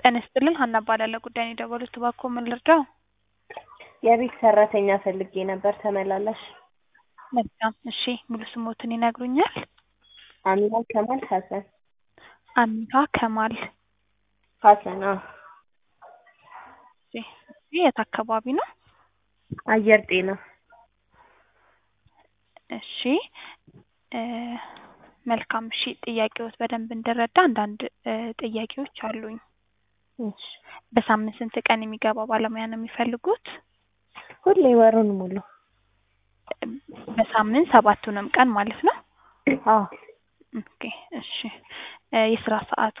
ጤና ይስጥልን ሀና እባላለሁ ጉዳይ ነው የደወሉት እባክዎ ምን ልርዳው የቤት ሰራተኛ ፈልጌ ነበር ተመላላሽ መልካም እሺ ሙሉ ስሞትን ይነግሩኛል አሚና ከማል ሀሰን አሚና ከማል ሀሰን አዎ እሺ የት አካባቢ ነው አየር ጤና እሺ እ መልካም እሺ ጥያቄዎት በደንብ እንድረዳ አንዳንድ እ ጥያቄዎች አሉኝ እሺ በሳምንት ስንት ቀን የሚገባ ባለሙያ ነው የሚፈልጉት ሁሌ ወሩን ሙሉ በሳምንት ሰባቱንም ቀን ማለት ነው አዎ ኦኬ እሺ እ የስራ ሰዓቱ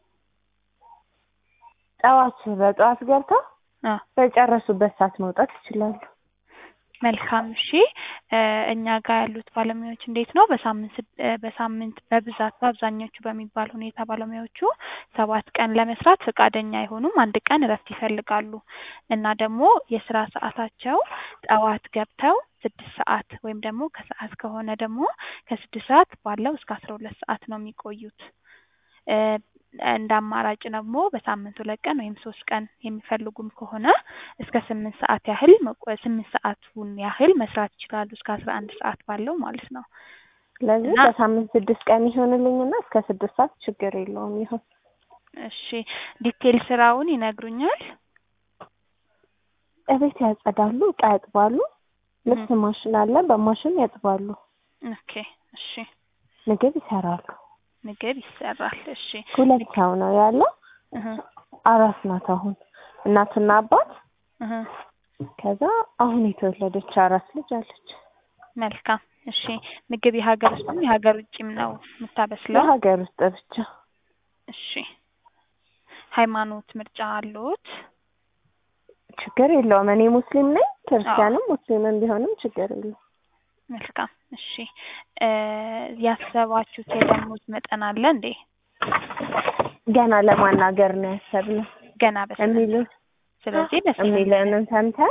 ጠዋት በጠዋት ገብተው አ በጨረሱበት ሰዓት መውጣት ይችላሉ መልካም እሺ እ እኛ ጋር ያሉት ባለሙያዎች እንዴት ነው በሳምንት ስድ- እ በሳምንት በብዛት በአብዛኞቹ በሚባል ሁኔታ ባለሙያዎቹ ሰባት ቀን ለመስራት ፈቃደኛ አይሆኑም አንድ ቀን እረፍት ይፈልጋሉ እና ደግሞ የስራ ሰዓታቸው ጠዋት ገብተው ስድስት ሰዓት ወይም ደግሞ ከሰዓት ከሆነ ደግሞ ከስድስት ሰዓት ባለው እስከ አስራ ሁለት ሰዓት ነው የሚቆዩት እ እንደ አማራጭ ደግሞ በሳምንት ሁለት ቀን ወይም ሶስት ቀን የሚፈልጉም ከሆነ እስከ ስምንት ሰዓት ያህል መቆ- ስምንት ሰዓቱን ያህል መስራት ይችላሉ እስከ አስራ አንድ ሰዓት ባለው ማለት ነው ስለዚህ እና- በሳምንት ስድስት ቀን ይሆንልኝና እስከ ስድስት ሰዓት ችግር የለውም ይሁን እሺ ዲቴል ስራውን ይነግሩኛል እቤት ያጸዳሉ እቃ ያጥባሉ ልብስ ማሽን አለ በማሽን ያጥባሉ ኦኬ እሺ ምግብ ይሰራሉ ምግብ ይሰራል እሺ ሁለት ሰው ነው ያለው እህ አራስ ናት አሁን እናትና አባት እህ ከዛ አሁን የተወለደች አራስ ልጅ አለች መልካም እሺ ምግብ የሀገር ውስጥም የሀገር ውጭም ነው የምታበስለው ለሀገር ውስጥ ብቻ እሺ ሃይማኖት ምርጫ አለዎት ችግር የለውም እኔ ሙስሊም ነኝ ክርስቲያንም ሙስሊምም ቢሆንም ችግር የለውም መልካም እሺ እ ያሰባችሁት የደሞዝ መጠን አለ እንዴ ገና ለማናገር ነው ያሰብነው ገና በስነ የሚሉ ስለዚህ በስነ የሚለንን ሰምተን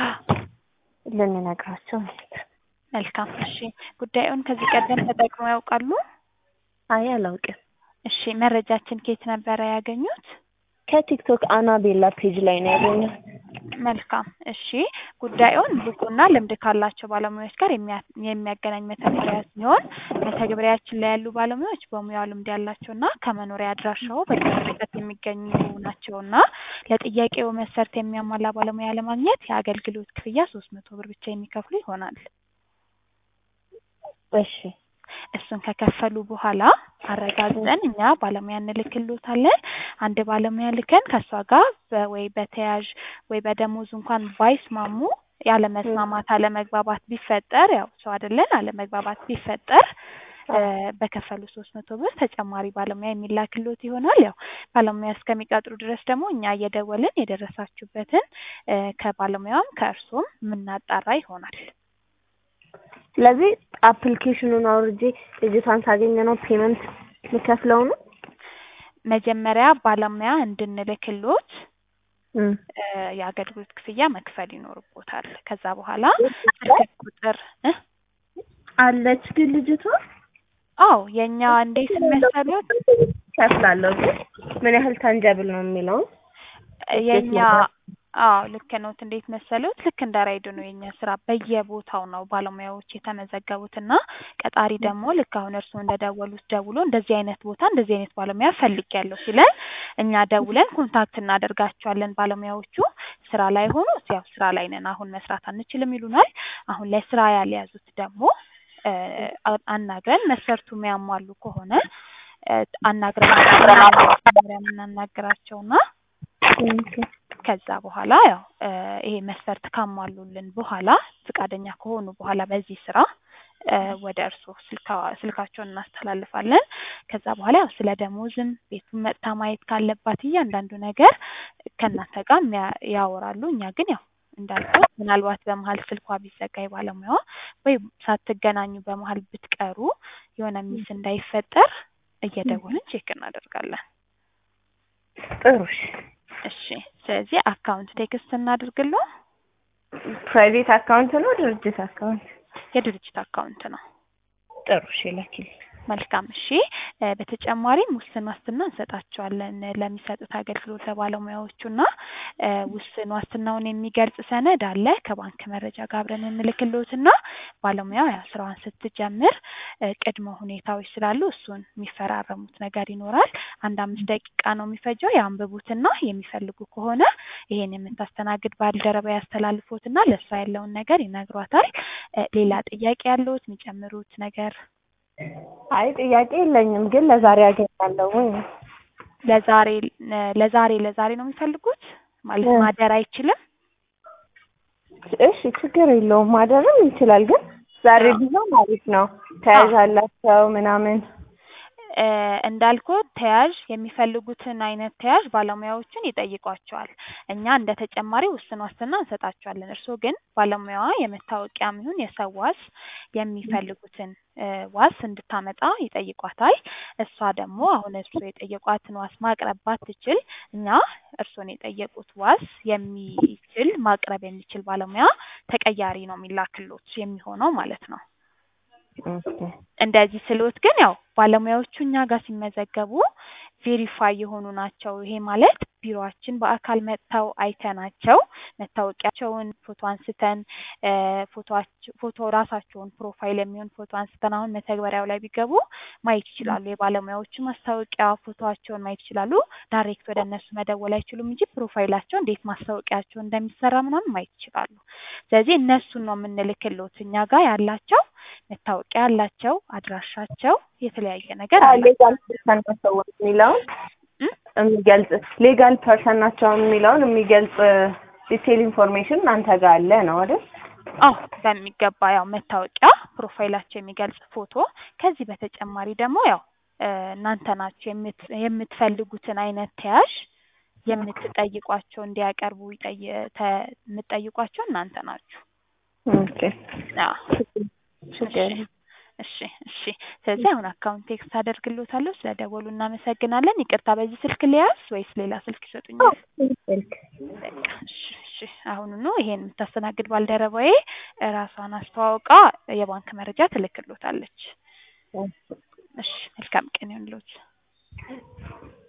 ልንነግራቸው ነው መልካም እሺ ጉዳዩን ከዚህ ቀደም ተጠቅመው ያውቃሉ አይ አላውቅም እሺ መረጃችን ከየት ነበረ ያገኙት ከቲክቶክ አናቤላ ፔጅ ላይ ነው ያገኘው መልካም እሺ ጉዳዩን ብቁና ልምድ ካላቸው ባለሙያዎች ጋር የሚያ- የሚያገናኝ መተግበሪያ ሲሆን መተግበሪያችን ላይ ያሉ ባለሙያዎች በሙያው ልምድ ያላቸውና ከመኖሪያ አድራሻው በቅርብ ርቀት የሚገኙ ናቸውና ለጥያቄው መስፈርት የሚያሟላ ባለሙያ ለማግኘት የአገልግሎት ክፍያ ሶስት መቶ ብር ብቻ የሚከፍሉ ይሆናል እሺ እሱን ከከፈሉ በኋላ አረጋግጠን እኛ ባለሙያ እንልክልዎታለን አንድ ባለሙያ ልከን ከእሷ ጋር በ- ወይ በተያዥ ወይ በደሞዝ እንኳን ባይስማሙ ያለመስማማት አለመግባባት ቢፈጠር ያው ሰው አይደለን አለመግባባት ቢፈጠር እ በከፈሉ ሶስት መቶ ብር ተጨማሪ ባለሙያ የሚላክልዎት ይሆናል ያው ባለሙያ እስከሚቀጥሩ ድረስ ደግሞ እኛ እየደወልን የደረሳችሁበትን እ ከባለሙያውም ከእርሶም የምናጣራ ይሆናል ስለዚህ አፕሊኬሽኑን አውርጄ ልጅቷን ሳገኘ ነው ፔመንት የምከፍለው ነው መጀመሪያ ባለሙያ እንድንልክልዎት እም። እ የአገልግሎት ክፍያ መክፈል ይኖርቦታል ከዛ በኋላ ስልክ ቁጥር እ አለች ግን ልጅቷ አዎ የእኛ እንዴት መሰሎት ከፍላለሁ ግን ምን ያህል ታንጀብል ነው የሚለውን የእኛ አዎ ልክ ነዎት እንዴት መሰሎት ልክ እንደ ራይድ ነው የእኛ ስራ በየቦታው ነው ባለሙያዎች የተመዘገቡት እና ቀጣሪ ደግሞ ልክ አሁን እርስዎ እንደደወሉት ደውሎ እንደዚህ አይነት ቦታ እንደዚህ አይነት ባለሙያ ፈልጌያለሁ ሲለን እኛ ደውለን ኮንታክት እናደርጋቸዋለን ባለሙያዎቹ ስራ ላይ ሆኖ ያው ስራ ላይ ነን አሁን መስራት አንችልም ይሉናል አሁን ላይ ስራ ያልያዙት ደግሞ እ አ- አናግረን መስፈርቱ የሚያሟሉ ከሆነ እ አናግረን መጀመሪያ የምናናግራቸውና ከዛ በኋላ ያው እ ይሄ መስፈርት ካሟሉልን በኋላ ፈቃደኛ ከሆኑ በኋላ በዚህ ስራ እ ወደ እርስዎ ስልካ ስልካቸውን እናስተላልፋለን ከዛ በኋላ ያው ስለ ደሞዝም ቤቱን መጥታ ማየት ካለባት እያንዳንዱ ነገር ከእናንተ ጋር የሚያ- ያወራሉ እኛ ግን ያው እንዳልኩት ምናልባት በመሀል ስልኳ ቢዘጋ የባለሙያዋ ወይ ሳትገናኙ በመሀል ብትቀሩ የሆነ ሚስ እንዳይፈጠር እየደወልን ቼክ እናደርጋለን ጥሩ እሺ እሺ ስለዚህ አካውንት ቴክስት እናድርግልዎ ፕራይቬት አካውንት ነው ድርጅት አካውንት የድርጅት አካውንት ነው ጥሩ እሺ ላኪልኝ መልካም እሺ። እ በተጨማሪም ውስን ዋስትና እንሰጣቸዋለን ለሚሰጡት አገልግሎት ለባለሙያዎቹ እና እ ውስን ዋስትናውን የሚገልጽ ሰነድ አለ ከባንክ መረጃ ጋር አብረን እንልክልዎት እና ባለሙያው ያው ስራዋን ስትጀምር እ ቅድመ ሁኔታዎች ስላሉ እሱን የሚፈራረሙት ነገር ይኖራል። አንድ አምስት ደቂቃ ነው የሚፈጀው። ያንብቡትና የሚፈልጉ ከሆነ ይሄን የምታስተናግድ ባልደረባ ያስተላልፎትና ለእሷ ያለውን ነገር ይነግሯታል። እ ሌላ ጥያቄ ያለዎት የሚጨምሩት ነገር? አይ ጥያቄ የለኝም፣ ግን ለዛሬ አገኛለሁ ወይ? ለዛሬ እ ለዛሬ ለዛሬ ነው የሚፈልጉት ማለት እ ማደር አይችልም? እሺ ችግር የለውም ማደርም ይችላል፣ ግን ዛሬ አዎ ቢሆን አሪፍ ነው። አዎ ተያዥ አላቸው ምናምን። እ እንዳልኩት ተያዥ የሚፈልጉትን አይነት ተያዥ ባለሙያዎቹን ይጠይቋቸዋል። እኛ እንደ ተጨማሪ ውስን ዋስትና እንሰጣቸዋለን። እርስዎ ግን ባለሙያዋ የመታወቂያም ይሁን የሰው ዋስ የሚፈልጉትን እ ዋስ እንድታመጣ ይጠይቋታል። እሷ ደግሞ አሁን እርስዎ የጠየቋትን ዋስ ማቅረብ ባትችል እኛ እርስዎን የጠየቁት ዋስ የሚችል ማቅረብ የሚችል ባለሙያ ተቀያሪ ነው የሚላክልዎት የሚሆነው ማለት ነው። ኦኬ እንደዚህ ስልዎት ግን ያው ባለሙያዎቹ እኛ ጋር ሲመዘገቡ ቬሪፋይ የሆኑ ናቸው። ይሄ ማለት ቢሮአችን በአካል መጥተው አይተናቸው መታወቂያቸውን ፎቶ አንስተን እ ፎቶአች ፎቶ ራሳቸውን ፕሮፋይል የሚሆን ፎቶ አንስተን አሁን መተግበሪያው ላይ ቢገቡ ማየት ይችላሉ። የባለሙያዎቹ ማስታወቂያ ፎቶአቸውን ማየት ይችላሉ። ዳይሬክት ወደ እነሱ መደወል አይችሉም እንጂ ፕሮፋይላቸው እንዴት ማስታወቂያቸው እንደሚሰራ ምናምን ማየት ይችላሉ። ስለዚህ እነሱን ነው የምንልክልዎት። እኛ ጋር ያላቸው መታወቂያ ያላቸው አድራሻቸው የተለያየ ነገር አላቸው። ሌጋል ፐርሰን ናቸው የሚለውን እ የሚገልጽ ሌጋል ፐርሰን ናቸው የሚለውን የሚገልጽ ዲቴል ኢንፎርሜሽን እናንተ ጋር አለ ነው አይደል? አዎ በሚገባ ያው መታወቂያ ፕሮፋይላቸው የሚገልጽ ፎቶ ከዚህ በተጨማሪ ደግሞ ያው እ እናንተ ናችሁ የምት የምትፈልጉትን አይነት ተያዥ የምትጠይቋቸው እንዲያቀርቡ ይጠይ ተ የምትጠይቋቸው እናንተ ናችሁ። ኦኬ አዎ ችግር እሺ እሺ እሺ። ስለዚህ አሁን አካውንት ቴክስት አደርግልዎታለሁ። ስለደወሉ እናመሰግናለን። ይቅርታ በዚህ ስልክ ልያዝ ወይስ ሌላ ስልክ ይሰጡኛል? ስልክ በቃ እሺ እሺ። አሁኑኑ ይሄን የምታስተናግድ ባልደረባዬ ራሷን አስተዋውቃ የባንክ መረጃ ትልክልዎታለች። እሺ መልካም ቀን ይሁንልዎት።